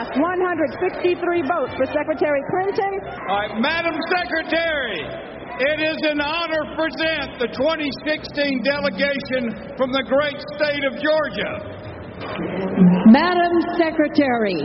cast 163 votes for Secretary Clinton. All right, Madam Secretary, it is an honor to present the 2016 delegation from the great state of Georgia. Madam Secretary,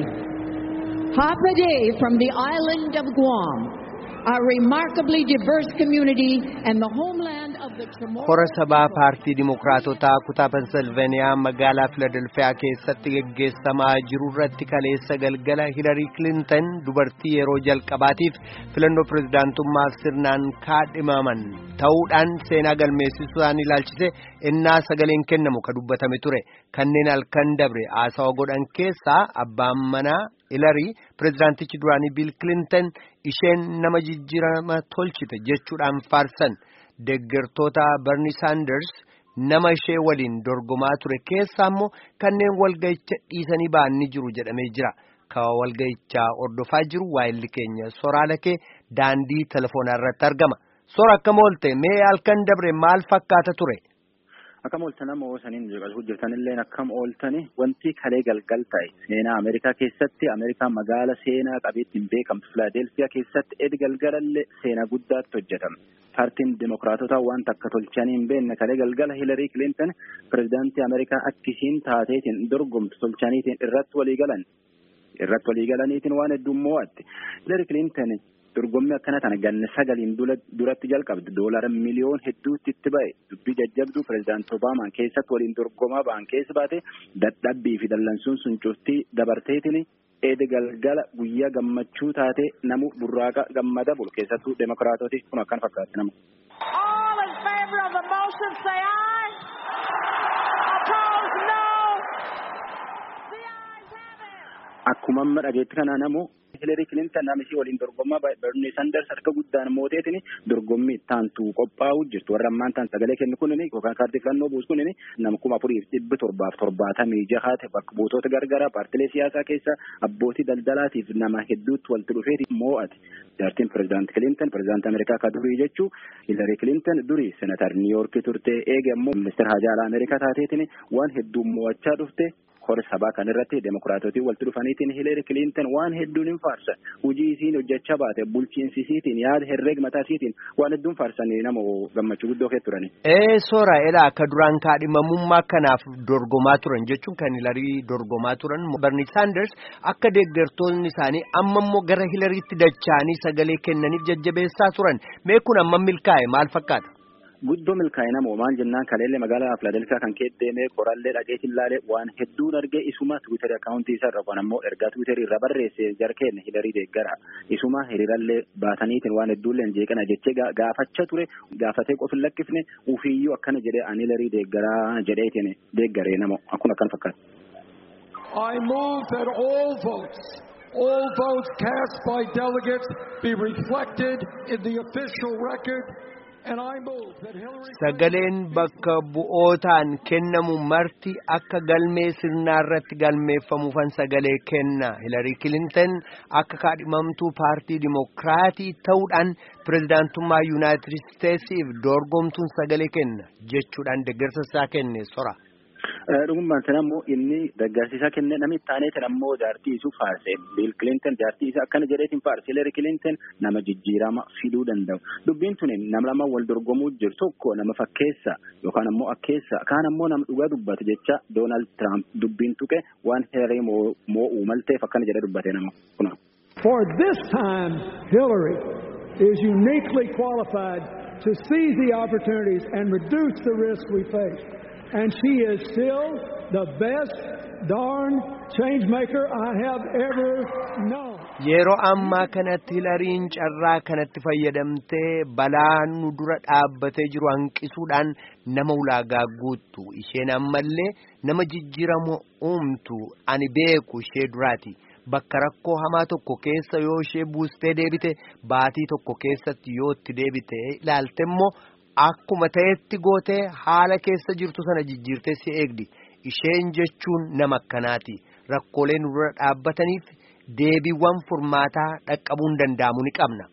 Hapade from the island of Guam, a remarkably diverse community and the homeland of the Chamorro. Hora sabaa paartii Dimookiraatotaa kutaa Pensilveeniyaa magaalaa Filadelfiyaa keessatti geggeessamaa jiru irratti kaleessa galgala Hilarii Kilintan dubartii yeroo jalqabaatiif filannoo pirezidaantummaaf sirnaan kaadhimaman ta'uudhaan seenaa galmeessisuudhaan ilaalchise innaa sagaleen kennamu ka dubbatame ture kanneen halkan dabre haasawa godhan keessaa abbaan manaa Hilarii pirezidaantichi duraanii Biil Kilintan isheen nama jijjiirama tolchite jechuudhaan faarsan. Deeggartoota Bernie Sanders nama ishee waliin dorgomaa ture keessaa immoo kanneen walga'icha dhiisanii ba'an ni jiru jedhamee jira. Ka walga'ichaa hordofaa jiru waayilli keenya soraala kee daandii telefoonaa irratti argama. Sora akkam oolte mee halkan dabre maal fakkaata ture? Akkam ooltan amma oosaniin hojjetanillee akkam ooltani wanti kalee galgal ta'e seenaa Ameerikaa keessatti Ameerikaa magaala seenaa qabeettiin beekamtu Filaadelfiyaa keessatti edi galgalallee seenaa guddaatti hojjetame. Paartiin Dimookiraatotaa wanta akka tolchanii hin beekne kalee galgala Hilarii Kilintan pirezidaantii Ameerikaa akkisiin taateetiin dorgomtu tolchaniitiin irratti walii galan. Irratti walii galaniitiin waan hedduu mo'atte. Hilarii Kilintan dorgommii akkana tana ganna sagaliin duratti jalqabde doolara miliyoon hedduutti itti ba'e dubbii jajjabduu pirezidaantii Obaamaan keessatti waliin dorgomaa ba'an keessa baate dadhabbii fi dallansuun sun cuftii dabarteetiin eeda galgala guyyaa gammachuu taate namu burraaqa gammada bulu keessattuu demokiraatoti kun akkan fakkaatti namu. All in favor of the motion say aye. Opposed no. The ayes have it. Akkuma amma dhageetti kana namu Hilarii Kilintan nama ishee waliin dorgomaa Bernie Sanders harka guddaan mooteetiin dorgommii taantu qophaa'u jirtu. Warra ammaan taan sagalee kennu kunini yookaan kaardii filannoo buusu kunini nama kuma afurii fi dhibbi torbaaf torbaatamii jahaate bakka buutota gargaraa paartilee siyaasaa keessa abbootii daldalaatiif nama hedduutti walitti dhufeeti moo'ate. Jaartiin pirezidaantii Kilintan pirezidaantii Ameerikaa ka durii jechuu Hilarii Kilintan durii senatar Niiyoorkii turte eege ammoo ministeera haajaalaa Ameerikaa taateetiin waan hedduu moo'achaa dhufte. Hora sabaa kan irratti demokiraatotii walitti dhufaniitiin Hilarii Kilintan waan hedduun hin faarsan hojii isiin hojjechaa baate bulchiinsi isiitiin yaada herreega mataa isiitiin waan hedduun faarsanii nama gammachuu guddoo kee turani. Ee soora edha akka duraan kaadhimamummaa kanaaf dorgomaa turan jechuun kan Hilarii dorgomaa turan Bernie Sanders akka deeggartoonni isaanii amma immoo gara Hilariitti dacha'anii sagalee kennaniif jajjabeessaa turan mee kun amma milkaa'e maal fakkaata? Guddoo milkaa'e namoo maal jennaan kaleellee magaalaa Filaadelfiyaa kan keessa deemee qorallee dhageetiin laalee waan hedduun argee isuma Tiwiitarii akkaawuntii isaa irra kun ammoo ergaa Tiwiitarii irra barreesse jarkeen Hilarii deeggara. Isuma hiriirallee baataniitiin waan hedduullee jeeqana jechee gaafachaa ture gaafatee qofi lakkifne ufiyyuu akkana jedhee ani Hilarii deeggaraa jedheetiin deeggaree namoo akkuma akkan fakkaata. I move that all votes, all votes cast by delegates be reflected in the official record. And I move that Hillary Sagaleen bakka bu'ootaan kennamu marti akka galmee sirnaa irratti galmeeffamuufan sagalee kenna. Hilarii Kilintan akka kaadhimamtuu paartii Dimookiraatii ta'uudhaan pirezidaantummaa Yuunaayitid Isteetsiif dorgomtuun sagalee kenna jechuudhaan deeggarsa isaa kenne sora. Dhugummaan sana ammoo inni deeggarsiisaa kenne namni taaneetiin ammoo jaartii isuu faarse. Biil Kilintan jaartii isaa akkana jedheetiin faarse. Hilarii Kilintan nama jijjiirama fiduu danda'u. Dubbiin tuni nama lama wal dorgomuu jiru tokko nama fakkeessa yookaan ammoo akkeessa kaan ammoo nama dhugaa dubbatu jecha Doonaald Tiraamp dubbiin tuqe waan Hilarii moo'uu malteef akkana jedhee dubbate nama kuna. For this time, Hillary is uniquely qualified to seize the opportunities and reduce the risk we face. And she is still the best darn change maker I have ever known. Yeroo ammaa kanatti hilariin carraa kanatti fayyadamtee balaa nu dura dhaabbatee jiru hanqisuudhaan nama ulaagaa guuttu isheen ammallee nama jijjiiramu uumtu ani beeku ishee duraati. Bakka rakkoo hamaa tokko keessa yoo ishee buustee deebite baatii tokko keessatti yoo itti deebite ilaalte immoo akkuma ta'etti gootee haala keessa jirtu sana jijjiirtee si eegdi. Isheen jechuun nama akkanaati. Rakkoolee nu dura dhaabbataniif deebiiwwan furmaataa dhaqqabuu hin danda'amu ni qabna.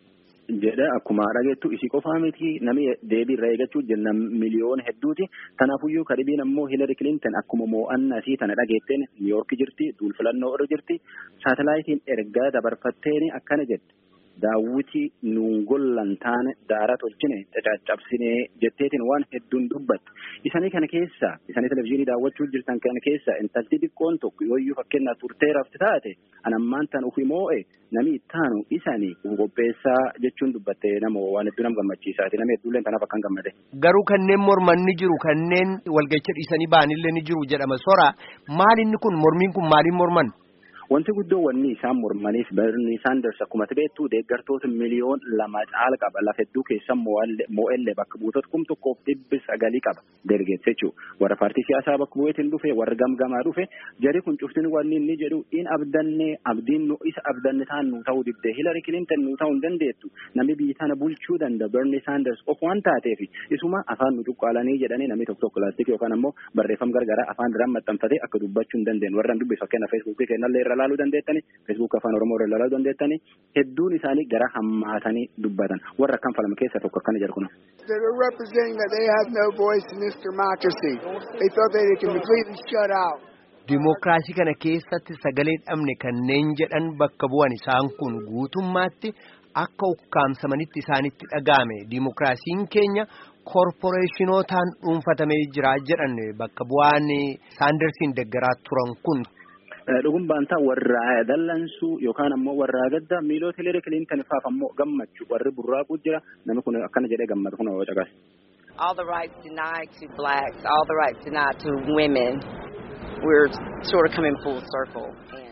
jedha akkuma dhageettu isii qofaa miti namni deebii irraa eeggachuu jenna miliyoona hedduuti kanaafuyyuu kadhibiin ammoo Hillary Clinton akkuma mo'annaa isii tana dhageetteen Niiyork jirti duul filannoo irra jirti saatalaayitiin ergaa dabarfatteen akkana jette. daawwiti nuun gollan taane daara tolchine cacaccabsine jetteetiin waan hedduun dubbatte isanii kana keessa isanii televizyiinii daawwachuu jirtan kana keessa intalti xiqqoon tokko yooyyuu fakkeenyaaf turtee rafti taate anammaan tan ufi moo'e nami ittaanu isanii qopheessaa jechuun dubbatte nama waan hedduu nama gammachiisaati nama hedduullee tanaaf akkan gammade. Garuu kanneen morman ni jiru kanneen walgacha dhiisanii ba'anillee ni jiru jedhama sora maal inni kun mormiin kun maaliin morman? Wanti guddoo wanni isaan mormaniif Bernie Sanders akkuma beektu deeggartoota miliyoon lama caala qaba lafa hedduu keessa moo'ellee bakka buutota kum tokkoof dhibbi sagalii qaba deeggarsa jechuudha. Warra paartii siyaasaa bakka bu'eetiin dhufe warra gamgamaa dhufe jari kun cuftin wanni inni jedhu in abdanne abdiin nu isa abdanne taan nu ta'uu dibdee Hillary Clinton nu ta'uu hin dandeettu namni biyya tana bulchuu danda'a Bernie Sanders of waan taateef isuma afaan nu cuqqaalanii jedhanii namni tokko tokko laastikii yookaan ammoo barreeffama gargaraa afaan biraan maxxanfatee akka dubbachuu hin dandeenye warra dubbisu fakkeenya feesbuukii kennallee irra laaluu dandeettani feesbuuk afaan oromoo irra laaluu dandeettani hedduun isaanii gara hammaatanii dubbatan warra akkam falma keessa tokko akkana jedhu kun. They were representing that they have no voice in this democracy. They thought they could completely shut out. Dimookiraasii kana keessatti sagalee dhabne kanneen jedhan bakka bu'an isaan kun guutummaatti akka ukkaamsamanitti isaanitti dhaga'ame dimookiraasiin keenya koorporeeshinootaan dhuunfatamee jira jedhan bakka bu'aan saandarsiin deggaraa turan kun. Dhugumaan ta'a warra dallansuu yookaan ammoo warra gadda miilota Hillary Clinton faaf ammoo gammachuu warri burraaquu jira namni kun akkana jedhee gammadu kun caqas. All the rights denied to blacks, all the rights denied to women, we're sort of coming full circle.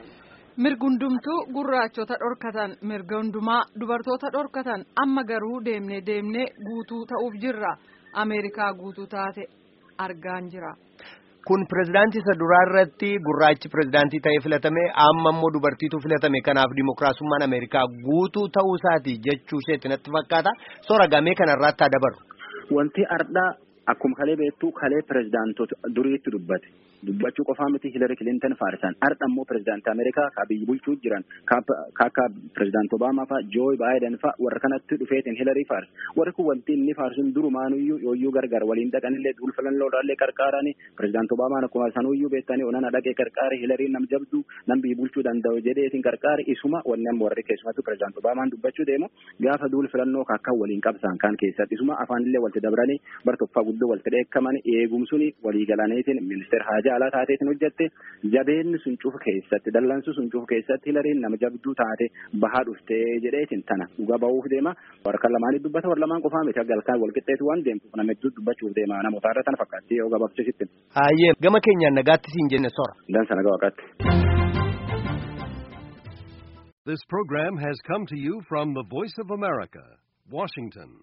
Mirga hundumtuu gurraachota dhorkatan mirga hundumaa dubartoota dhorkatan amma garuu deemnee deemnee guutuu ta'uuf jirra Ameerikaa guutuu taate argaan jira. Kun pirezidaantii isa duraa irratti gurraachi pirezidaantii ta'ee filatame amma immoo dubartiitu filatame kanaaf dimookiraasummaan Ameerikaa guutuu ta'uu isaati jechuu isheetti natti fakkaata soora gamee kanarraatti haa dabaru. Wanti ardhaa akkuma kalee beektu kalee pirezidaantota duriitti dubbate. dubbachuu qofaa miti Hillary Clinton faarsan har'a immoo pirezidaantii Ameerikaa ka biyyi bulchuu jiran ka akka pirezidaantii Obaamaa fa'a Joe Biden fa'a warra kanatti dhufeetiin Hillary faarsa warri kun wanti inni faarsuun durumaanuyyuu yooyyuu gargar waliin dhaqanillee duul filannoodhaallee qarqaaranii pirezidaantii Obaamaan akkuma sanuyyuu beektanii onana dhaqee qarqaare Hillary nam jabdu nam biyyi bulchuu danda'u jedheetiin qarqaare isuma wanni amma warri keessumattuu pirezidaantii Obaamaan dubbachuu deemu gaafa duul filannoo akka waliin qabsaan kan keessatti isuma afaanillee walitti dabranii bar tokkoffaa guddoo walitti dheekkaman eegumsuun walii galaniitiin ministeera haajaa alaa taateetiin hojjette jabeenni sun cufa keessatti dallansu sun cufa keessatti hilariin nama jabduu taate bahaa dhuftee jedheetiin tana dhuga ba'uuf deema warra lamaanii dubbata warra lamaan qofaa miti galkaan wal qixxeetu waan deemtuuf nama hedduu dubbachuuf deema namoota irra tana fakkaatti yoo gabaabsisitti. Hayyee gama keenyaan nagaatti siin jenne sora. Dansa nagaa waaqaatti. This program has come to you from the Voice of America, Washington.